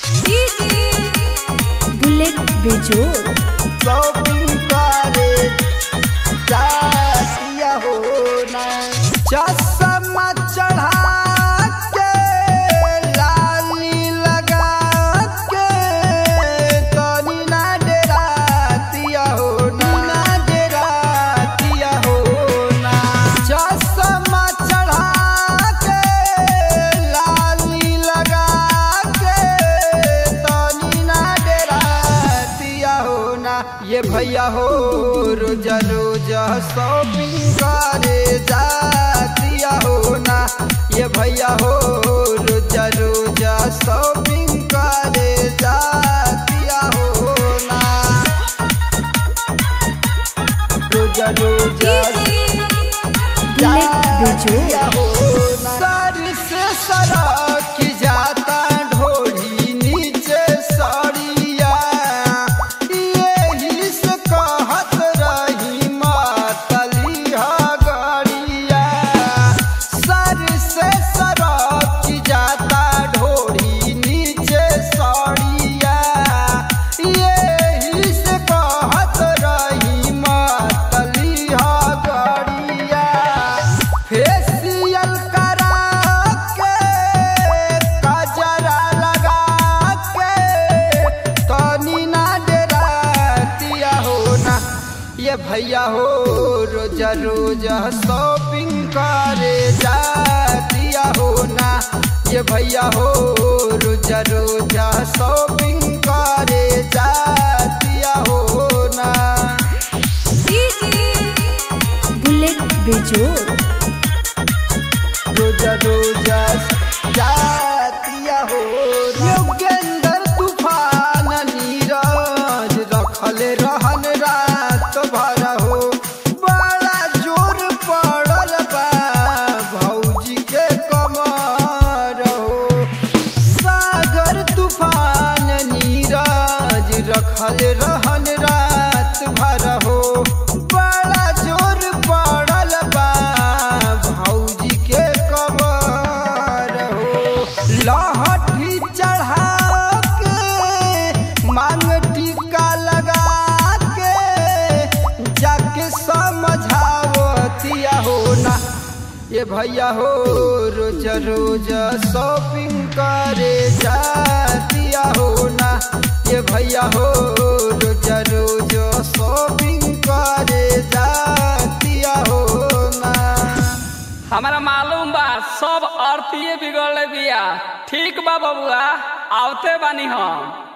bullet बेजोर shopping करे जातिया हो ना चश्मा चढ़ा के लाली लगा के तनी ना डरातिया हो ना ना डरातिया हो ना चश्मा चढ़ा के लाली लगा के तनी ना डरातिया हो ना ये भैया हो रोजा रोजा शॉपिंग करे जातिया हो ना ये भैया हो रोजा रोजा शॉपिंग करे जातिया हो ना रोजा रोजा बुलेट बेजोर सर से सरक जाता ढोली नीचे सड़िया यही से कहत रही मातलिया गड़िया सर से सरक जाता ढोली नीचे सड़िया यही से कहत रही मातलिया गड़िया फेसियल करा के कजरा लगा के तनी ना डरातिया हो ना ये भैया हो रोजा रोजा शॉपिंग करे जातिया हो ना ये भैया हो रोजा रोजा शॉपिंग करे जातिया हो ना बुलेट बेजोर रोजा रोजा जातिया हो योगेंद्र तूफान नीरज रखल रहन रात भर हो बड़ा जोर पड़ल बा भौजी के कमर हो सागर तूफान नीरज रखल रहन रात भर हो बड़ा जोर पड़ल बा भौजी के कमर हो लहठी चढ़ा के मांग टीका लगा के जाके समझावतिया हो ना ये भैया हो रोज रोज शॉपिंग करे जातिया हो ना ये भैया हो रोज रोज शॉपिंग करे जातिया हो ना हमारा मालूम बा सब आरतीय बिगड़ले बिया ठीक बा बबुआ आवते बानी हम